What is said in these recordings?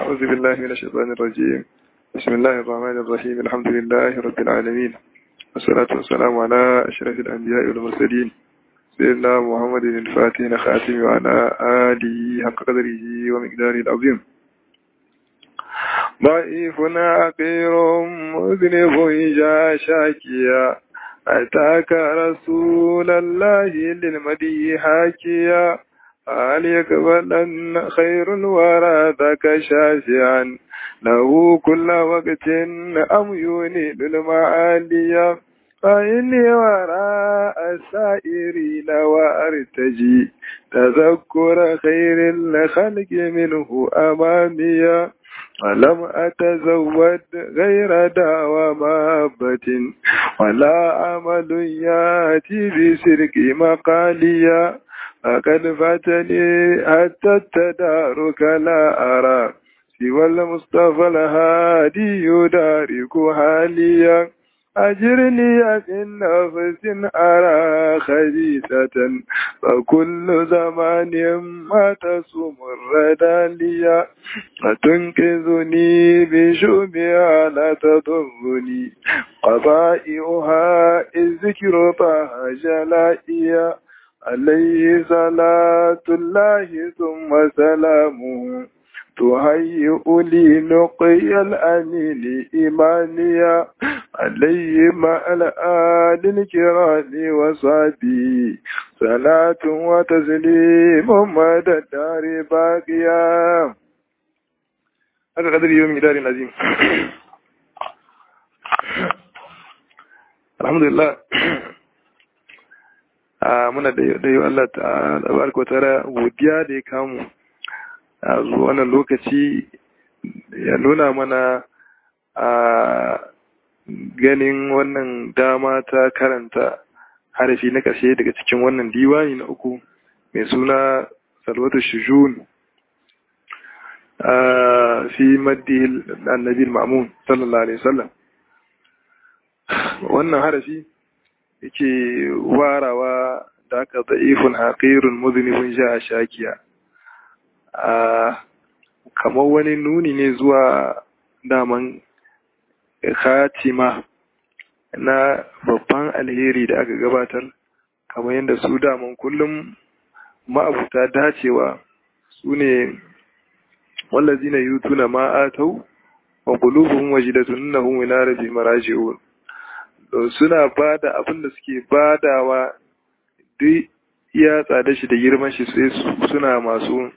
أعوذ بالله من الشيطان الرجيم بسم الله الرحمن الرحيم الحمد لله رب العالمين والصلاة والسلام على أشرف الأنبياء والمرسلين سيدنا محمد الفاتح الخاتم وعلى آله حق قدره ومقداره العظيم ضعيف عقير مذنب جاء شاكيا أتاك رسول الله للمدي حاكيا هل يقبلن خير ورادك شافعا له كل وقت أم ينيد المعالية فإني وراء السائرين وأرتجي تذكر خير الخلق منه أمامي ولم أتزود غير دعوى محبة ولا عمل يأتي بسرك مقاليا فقد فاتني حتى التدارك لا أرى سوى المصطفى الهادي يدارك حاليا أجرني في النفس أرى خبيثة فكل زمان ما تصوم الردى لي فتنقذني بشؤمها لا تضرني قضائها الذكر طه جلائيا عليه صلاة الله ثم سلامه تهيئ لي نقي الأمين إيمانيا عليه مع الآل الكرام وصحبه صلاة وتسليم مدى الدار باقيا هذا قدر يوم دار عظيم الحمد لله muna da yi Allah ta barka tara godiya da ya kamu a zuwa wannan lokaci ya nuna mana a ganin wannan dama ta karanta harafi na ƙarshe daga cikin wannan diwani na uku mai suna salwatu shujun fi maddi annabi ma'mun sallallahu alaihi wasallam wannan harafi yake warawa da aka da'ifun haƙirun muzinibin ja a shakiya a kamar wani nuni ne zuwa daman khatima na babban alheri da aka gabatar kamar yadda su daman kullum ma'abuta dacewa su ne wallazi na yutu na ma'atau wa kulubuhun wajidatun nahun ila rabi maraji'un suna ba da abin da suke badawa duk ya tsada shi da girman shi sai suna masu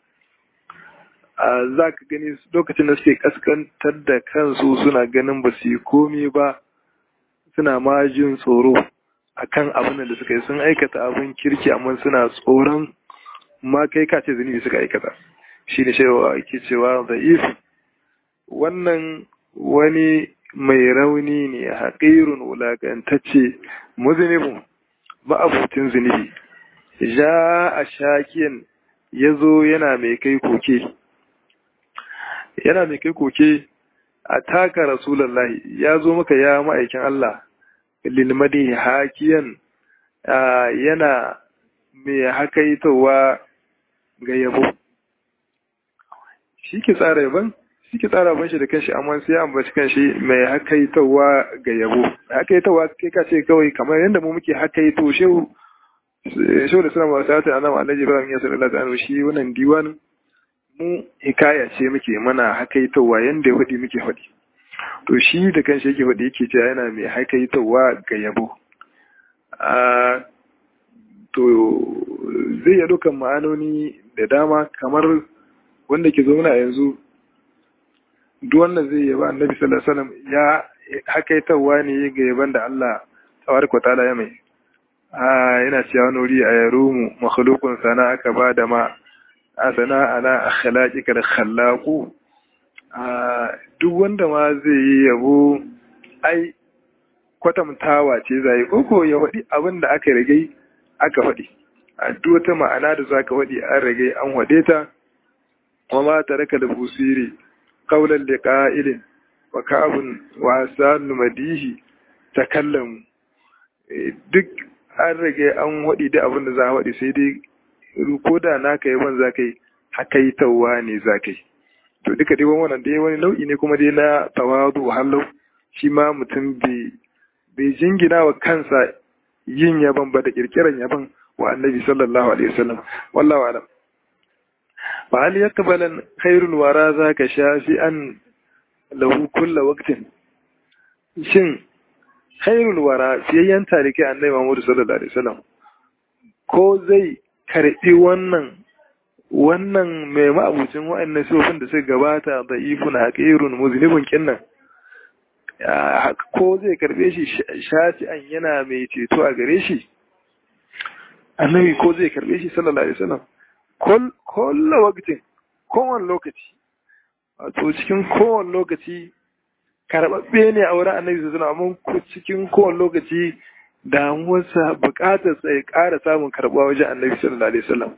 a za ka gani lokacin da suke kaskantar da kansu suna ganin ba su yi komi ba suna ma jin tsoro a kan abin da suka yi sun aikata abin kirki amma suna tsoron ma kai kace zunubi suka aikata shi ne ke cewa da if wannan wani mai rauni ne haƙirun wulaƙantacce muzunibin ma'abutin zunubi ja a shakiyan ya zo yana mai kai koke yana mai kai koke a taka rasulallahi ya zo maka ya ma'aikin Allah lilmadi hakiyan yana mai hakaitowa ga yabo shi ke tsara yaban shi ke tsara ban shi da kanshi amma sai ya ambaci kanshi mai hakaitawa ga yabo hakaitawa kai ka ce kawai kamar yadda mu muke hakaito shehu shehu da sallama ta ta annabi alhaji ibrahim ya sallallahu alaihi wasallam shi wannan diwanin mu hikaya ce muke mana hakaitawa yanda ya faɗi muke faɗi to shi da kanshi yake faɗi yake cewa yana mai hakaitawa ga yabo a to zai iya dukan ma'anoni da dama kamar wanda ke zauna yanzu duk wannan zai yaba annabi sallallahu alaihi wasallam ya hakaitawa ne ga yaban da Allah tabaraka ta'ala ya mai a yana cewa nuri a yarumu makhluqun sana aka ba da ma asana ala akhlaqika da khallaqu a duk wanda ma zai yi yabo ai kwatamtawa ce zai koko ya faɗi abin da aka rage aka faɗi a duk wata ma'ana da zaka faɗi an rage an wade ta wa ma taraka da busiri قولا لقائل وكعب وحسان مديه تكلم duk an rage an waɗi da abin da za a waɗi sai dai ko da naka yaban za ka yi hakaitawa ne za ka yi to duka dai wannan dai wani nau'i ne kuma dai na tawadu hallau shi ma mutum bai jingina wa kansa yin yaban ba da kirkiran yaban wa annabi sallallahu alaihi wasallam wallahu alam fa hal yaqbalan khairul wara zaka shafi an lahu kullu waqtin shin khairul wara fiyayyan tarikai annabi Muhammad sallallahu alaihi wasallam ko zai karbi wannan wannan mai ma'abucin wa'annan sifofin da suka gabata da ifun haqirun muznibun kinnan ko zai karbe shi shafi'an yana mai ceto a gare shi annabi ko zai karbe shi sallallahu alaihi wasallam kolla waqtin kowane lokaci wato cikin kowane lokaci karɓaɓɓe ne a wurin annabi sallallahu alaihi wasallam cikin kowane lokaci damuwarsa buƙatar sa ya ƙara samun karɓa wajen annabi sallallahu alaihi wasallam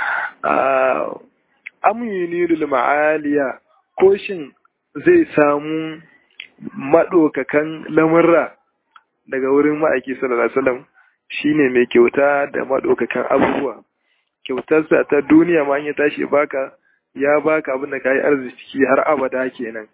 amyuni lil ma'aliya ko shin zai samu maɗaukakan lamurra daga wurin ma'aiki sallallahu alaihi wasallam shine mai kyauta da maɗaukakan abubuwa kyautarsa ta duniya ma ya tashi baka ya baka abin da kayi arziki har abada kenan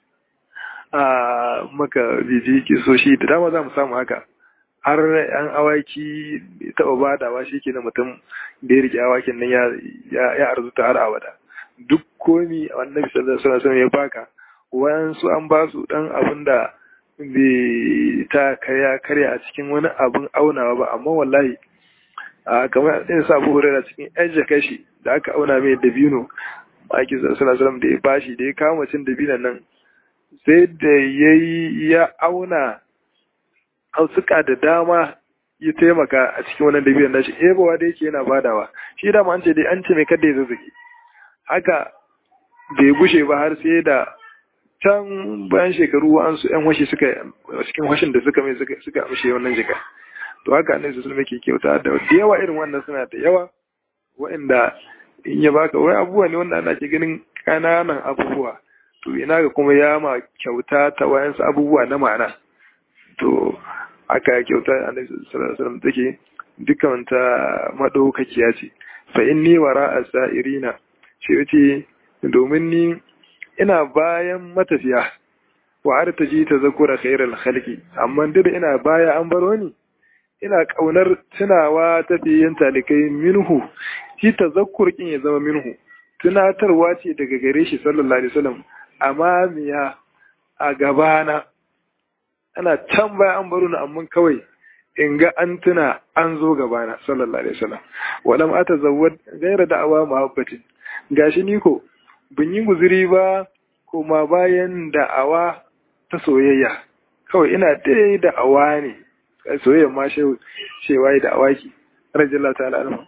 a maka biji ki so shi da dama za mu samu haka har yan awaki taɓa badawa shi ke na mutum da ya rike awakin nan ya arzuta har abada duk komi annabi sallallahu alaihi wasallam ya baka wayansu an ba su dan abin da bai ta karya karya a cikin wani abin aunawa ba amma wallahi a kamar ɗin sa abu hurera cikin yan jaka shi da aka auna mai dabino maki sallallahu da ya bashi da ya kama cin dabinon nan sai da ya yi ya auna hausuka da dama ya taimaka a cikin wannan dabinon nashi ebowa da yake yana badawa shi dama an ce dai an ce mai kada ya zazzage haka bai gushe ba har sai da can bayan shekaru wa'ansu yan washi suka cikin washin da suka mai suka amshe wannan jika to haka annabi sallallahu alaihi wasallam kyauta da yawa irin wannan suna da yawa wa'anda in ya baka wai abubuwa ne wanda ana ke ganin kananan abubuwa to ina ga kuma ya ma kyauta ta wayansu abubuwa na ma'ana to haka kyauta annabi sallallahu alaihi wasallam take dukkan ta madaukakiya ce fa inni wara asairina shi yace domin ni ina bayan matafiya wa artaji tazakura khairal khalqi amma duk ina baya an baro ni ina kaunar tunawa tafiyin talikai minhu shi tazakkur kin ya zama minhu tunatarwa ce daga gare shi sallallahu alaihi wasallam amma miya a gabana ana can baya an baro ni amma kawai in ga an tuna an zo gabana sallallahu alaihi wasallam walam atazawwad ghayra da'awa muhabbatin gashi ni ko bin yi guziri ba kuma bayan da'awa ta soyayya kawai ina dai da'awa ne soyayya ma shewa yi da'awa ki rajAllah ta'ala alama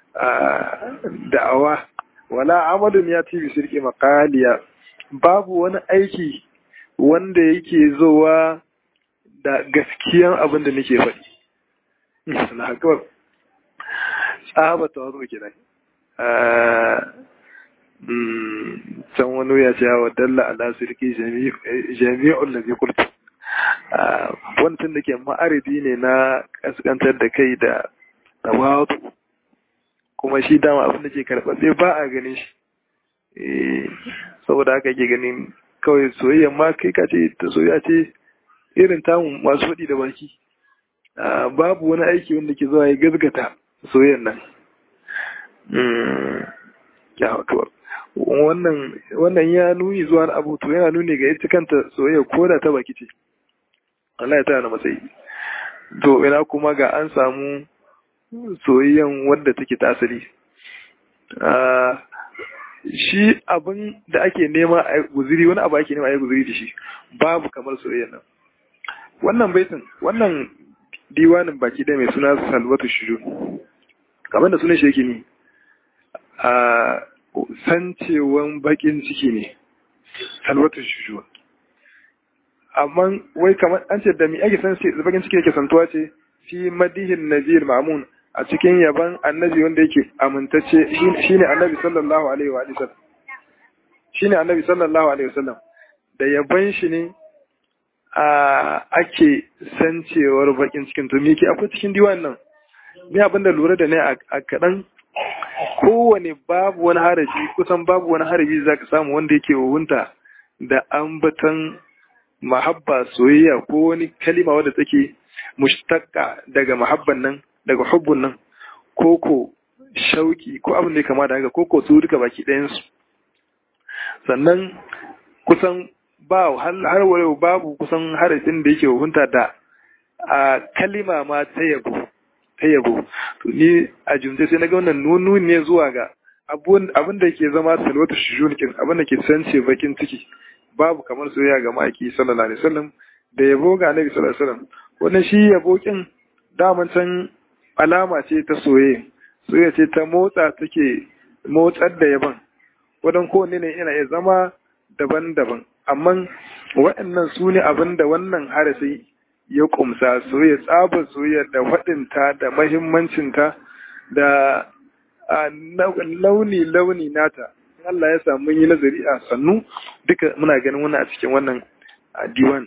da'awa wala amadun ya tibi sirki makaliya babu wani aiki wanda yake zowa da gaskiyan abin da nake faɗi na haka tsaba ta wazo kenan can wani ya ce wa dalla ala sirki jami'ul ladhi qultu wannan da ke ma'aridi ne na kaskantar da kai da tawadu kuma shi dama abin da ke karɓar sai ba a ganin shi saboda haka ke ganin kawai soyayya ma kai ka ce ta soyayya ce irin tamu masu faɗi da baki babu wani aiki wanda ke zuwa ya gazgata soyayyan nan ya wato wannan wannan ya nuni zuwa abu to yana nuni ga ita kanta soyayya ko da ta baki ce Allah ya tana matsayi to ina kuma ga an samu soyayyan wadda take ta asali shi abin da ake nema a guziri wani abu ake nema a yi guziri da shi babu kamar soyayyan nan wannan baitin wannan diwanin baki da mai suna salwatu shuju kamar da sunan shi yake ni a sancewan bakin ciki ne salwatu shuju amma wai kamar an ce da mi ake san bakin ciki yake santuwa ce fi madihin nazir mamun a cikin yaban annabi wanda yake amintacce shine annabi sallallahu alaihi wa sallam shine annabi sallallahu alaihi wa sallam da yaban shi ne a ake sancewar bakin cikin to me ke akwai cikin diwan nan ni abin da lura da ne a kaɗan kowane babu wani harafi kusan babu wani harafi za ka samu wanda yake wunta da ambatan mahabba soyayya ko wani kalima wadda take mushtaqqa daga mahabban nan daga hubbun nan ko ko shauki ko abin da ya kama da haka ko ko su duka baki ɗayan su sannan kusan ba har wayo babu kusan harafin da yake hukunta da a kalima ma ta yabo ta yabo to ni a jumce sai na ga wannan nunu ne zuwa ga abin da ke zama salwatu shujunikin abin da ke sance bakin ciki babu kamar soyayya ga maki sallallahu alaihi wasallam da yabo ga annabi sallallahu alaihi wasallam wannan shi yabo kin daman can alama ce ta soyayya soyayya ce ta motsa take motsar da yaban wadan kowanne ne yana iya zama daban-daban amma waɗannan su ne abin da wannan harasi ya kumsa soyayya tsabar soyayya da faɗinta da mahimmancinta da launi-launi nata Allah ya samu yi nazari a sannu duka muna ganin wannan a cikin wannan diwan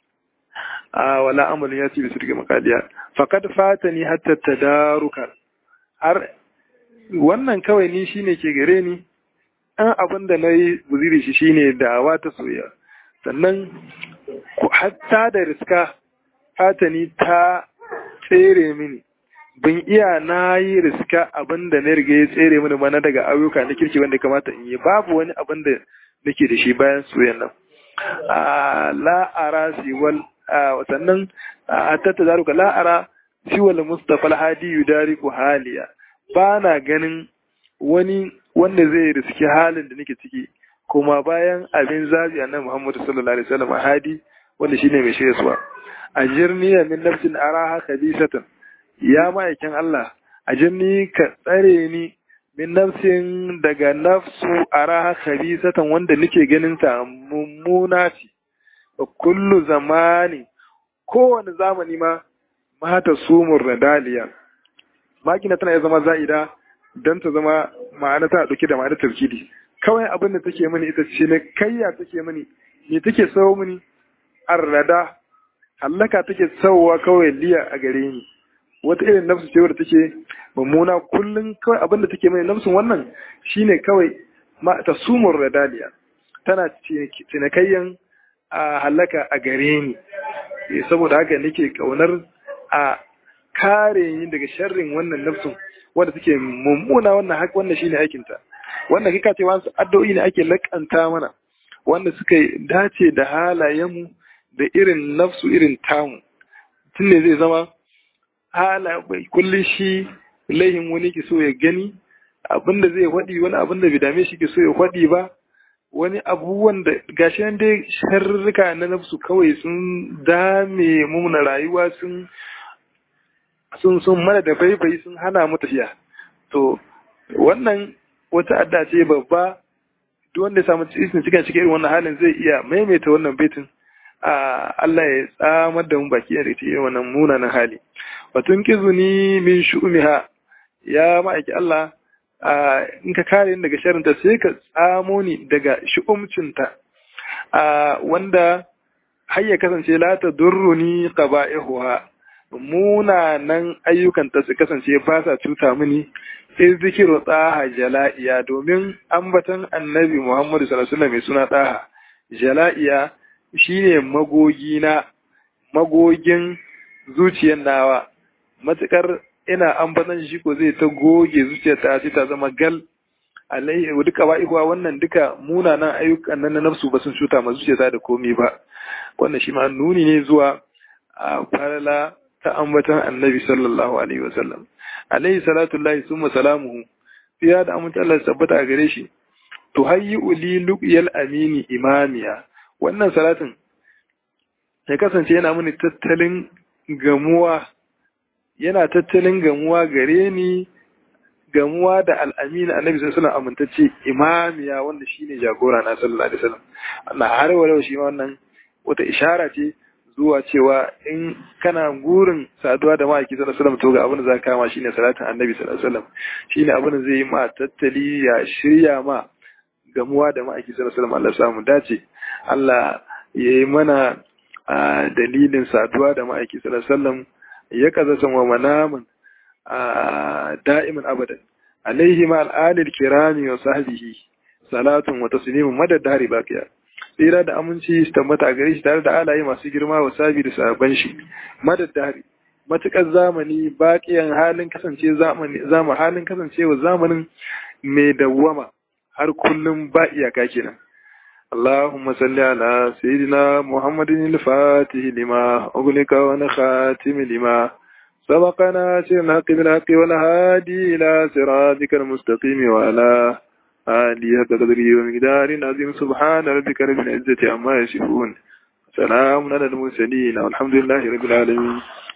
a wala amalin ya ce bisu daga makaliya fakad fata ni hatta tadaruka har wannan kawai ni shine ke gare ni an abin da na yi buziri shi shine dawa ta soya sannan hatta da riska fatani ta tsere mini bin iya na yi riska abin da na riga ya tsere mini mana daga ayyuka na kirki wanda kamata in yi babu wani abin da nake da shi bayan soyan nan la'ara siwal sannan a tatta zaruka la'ara siwal mustapha alhadi yudariku haliya ba na ganin wani wanda zai riski halin da nake ciki kuma bayan abin zabi annabi Muhammadu sallallahu alaihi wasallam hadi wanda shine mai shirya suwa ajirni min nafsin araha khabisatan ya ma'aikin Allah ajirni ka tsare ni min nafsin daga nafsu araha khabisatan wanda nake ganin ta mummuna ce wa kullu zamani kowane zamani ma mata sumur radaliya makina tana iya zama za'ida don ta zama ma'ana ta ɗauke da ma'ana tafkidi kawai abin da take mini ita ce ne kayya take mini me take sawo mini arrada hallaka take sawowa kawai liya a gare ni wata irin nafsu ce wadda take mummuna kullum kawai abin da take mini nafsun wannan shine kawai ma ta sumur radaliya tana cinikayyan a hallaka a gare ni saboda haka nake kaunar a kare ni daga sharrin wannan nafsun wanda take mummuna wannan haka wannan shine aikin ta wannan kika ce wasu addu'o'i ne ake lakanta mana wanda suka dace da halayenmu da irin nafsu irin tamu tun ne zai zama hala kullum shi laihin wani ke so ya gani abinda zai faɗi wani abinda bai dame shi ke so ya faɗi ba wani abubuwan da gashi nan dai sharrika na nafsu kawai sun dame mu na rayuwa sun sun sun mana da baibai sun hana mu tafiya to wannan wata adda ce babba duk wanda ya samu cikin cikin cikin irin wannan halin zai iya maimaita wannan baitin a Allah ya tsamar da mu baki da irin wannan munanan hali batun kizuni min shu'miha ya ma'aiki Allah in ka kare ni daga sharinta sai ka tsamo ni daga shu'umcinta wanda har ya kasance la ta durruni qaba'ihuha munanan ayyukanta su kasance ba sa cuta mini sai zikiru tsaha jala'iya domin ambatan annabi Muhammadu sallallahu alaihi mai suna tsaha jala'iya shine magogi na magogin zuciyar nawa matukar ina ambatan shi ko zai ta goge zuciyar ta ta zama gal alaihi duka ba'ihuwa wannan duka munanan ayyukan nan na nafsu ba sun cuta ma zuciyarta da komai ba wannan shi ma nuni ne zuwa a farala ta ambatan annabi sallallahu alaihi wasallam alaihi salatu lahi summa salamuhu fiya da amince Allah tabbata a gare shi to hayyi uli luqyal amini imamiya wannan salatin ya kasance yana mini tattalin gamuwa yana tattalin gamuwa gare ni gamuwa da al'amina annabi sallallahu alaihi amintacce imamiya wanda shine jagora na sallallahu alaihi wasallam Allah har wa shi wannan wata ishara ce zuwa cewa in kana gurin saduwa da ma'aiki sallallahu alaihi wasallam to ga abin da za ka kama shine salatin annabi sallallahu alaihi wasallam shine abin da zai yi ma tattali ya shirya ma gamuwa da ma'aiki sallallahu alaihi wasallam Allah samu dace Allah ya yi mana dalilin saduwa da ma'aiki sallallahu alaihi wasallam ya kaza san wa manaman da'iman abadan alaihi ma al'adil kirami wa sahbihi salatun wa taslimun madad dari baqiya tsira da aminci su tabbata a gare shi tare da alaye masu girma wa sabi da sabon shi madad dari matukar zamani baqiyan halin kasance zamani zama halin kasancewa zamanin mai dawwama har kullum ba iyaka kenan اللهم صل على سيدنا محمد الفاتح لما أغلق ونخاتم لما سبقنا سير الحق بالحق والهادي إلى صراطك المستقيم وعلى آله قدره ومقدار عظيم سبحان ربك رب العزة عما يصفون سلام على المرسلين والحمد لله رب العالمين